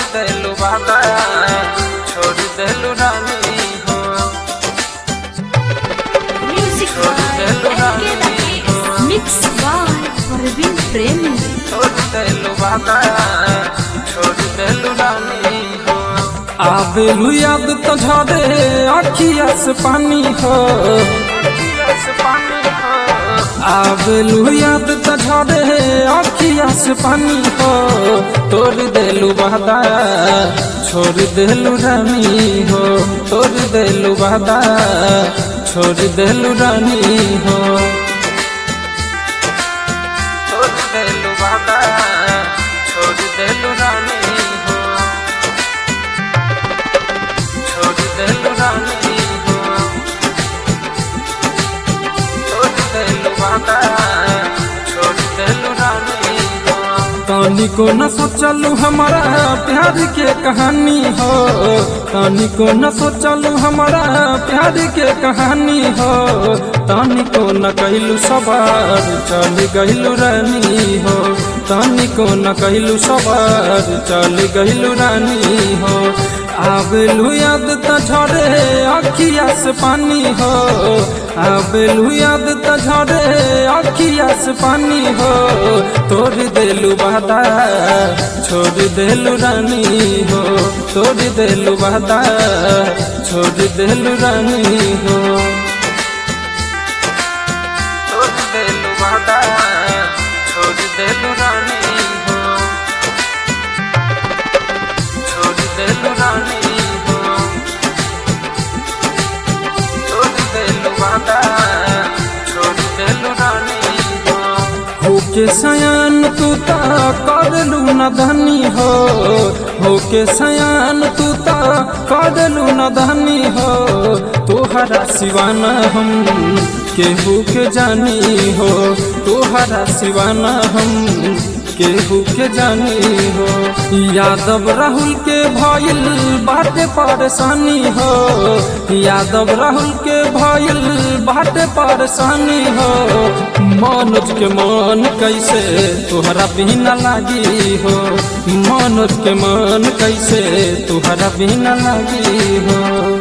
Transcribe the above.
देलू बाबा छोड़ देलू रानी हो Music by SK Rakesh. Mixed by Parveen Premi. छोड़ देलू बाबा छोड़ देलू रानी हो आवेलू याद तो झरे अखिया से पानी हो बस पानी हो आवेलू याद तो झरे अखिया से पानी हो तोड़ देलू वादा छोड़ देलू रानी हो तोड़ देलू वादा छोड़ देलू रानी हो छोड़ देलू बाबा छोड़ देलू रानी हो छोड़ देलू रानी हो छोड़ देलू बाबा छोड़ देलू रानी हो तानी को न सोचलू हमारा प्यार के कहानी हो तानी को न सोचलू हमारा प्यार के कहानी हो तानी को न कहलू सवार चल गइलू रानी हो तानी को न कहलू सवार चल गइलू रानी हो आवेलू याद त झरे अखिया से पानी हो आवेलू याद त झरे अखिया से पानी हो तोड़ देलू वादा छोड़ देलू रानी हो तोड़ देलू वादा छोड़ देलू रानी हो छोड़ देलू बाबा छोड़ देलू रानी हो छोड़ देलू रानी हो छोड़ देलू बाबा छोड़ देलू रानी हो होके सयान तू ता करलू न धनी हो होके सयान तू ता करलू न धनी हो तोहरा सिवाना हम केहू के जानी हो तोहरा सिवाना हम केहू के जानी हो यादव राहुल के भइल बाटे परेशानी हो यादव राहुल के भइल बाटे परेशानी हो मनोज के मन कैसे तोहरा बिना लागी हो मनोज के मन कैसे तोहरा बिना लागी हो